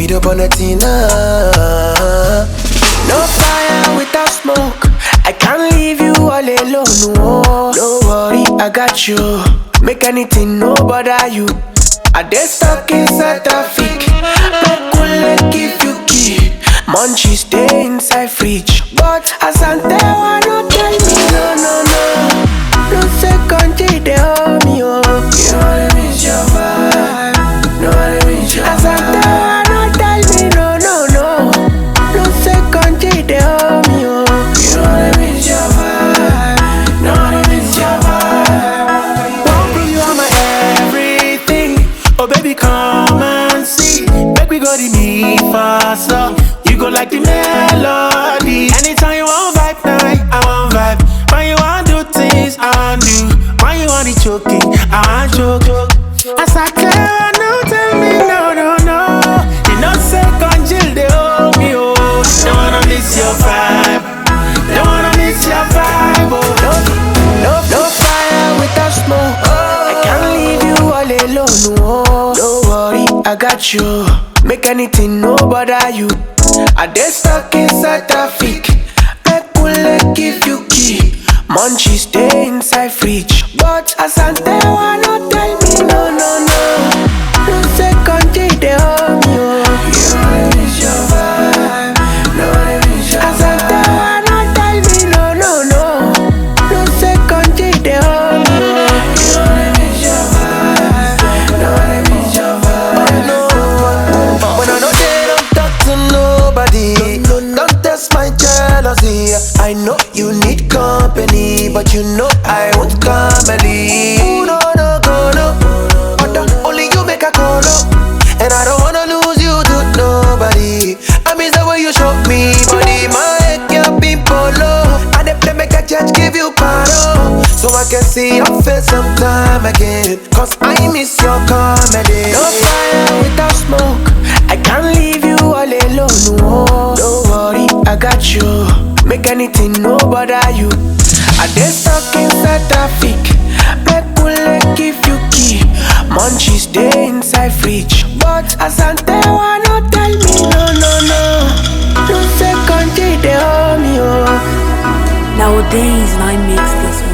Speed up on the Tina. No fire without smoke. I can't leave you all alone. Oh, don't worry, I got you. Make anything no bother you. I dey stuck inside traffic. No cool give you key. Munchies stay inside fridge. But Asante wanna tell me no no no. No second G they hold me oh. You know what I mean, your vibe. No what I mean, your Asante wanna tell me no no no. No second G they hold me oh. You know what I mean, your vibe. No what I mean, your vibe. Won't prove you are my everything. Oh baby, come and see. Make we go the me faster. You go like the melody. Anytime you want vibe night, I want vibe. When you want do things, I want do. When you want the choking, I want choke. As I can, no tell me no, no, no. You know second chill, they hold me oh. Don't wanna miss your vibe. Don't wanna miss your vibe. Oh. No, no, no fire without smoke. I can't leave you all alone. Oh. Don't worry, I got you. Make anything no bother you. I dey stuck inside traffic. Make cool give you key. Munchies stay inside fridge. But Asante wanna tell me no, no, no. No second G they hold me. Oh. You know it's your vibe. No, it's your Asante wanna tell me no, no, no. No second G they hold me. Oh. You know it's your vibe. No, it's your vibe. No, when I know they don't talk to nobody, don't test my jealousy. I know you need company, but you know I want comedy. Ooh, no, no, go, no. Other, only you make a call, no. And I don't wanna lose you to nobody. I miss the way you show me body, my head can't be polo. And if they make a judge give you paro, so I can see your face sometime again. Cause I miss your comedy. No fire without smoke. I can't leave you all alone. Oh, don't worry, I got you. Make anything no bother you. I dey stuck inside traffic. Make cool give you key. Munchies stay inside fridge. But Asante wanna tell me no no no. No second G they hold me oh. Nowadays, I mix this one.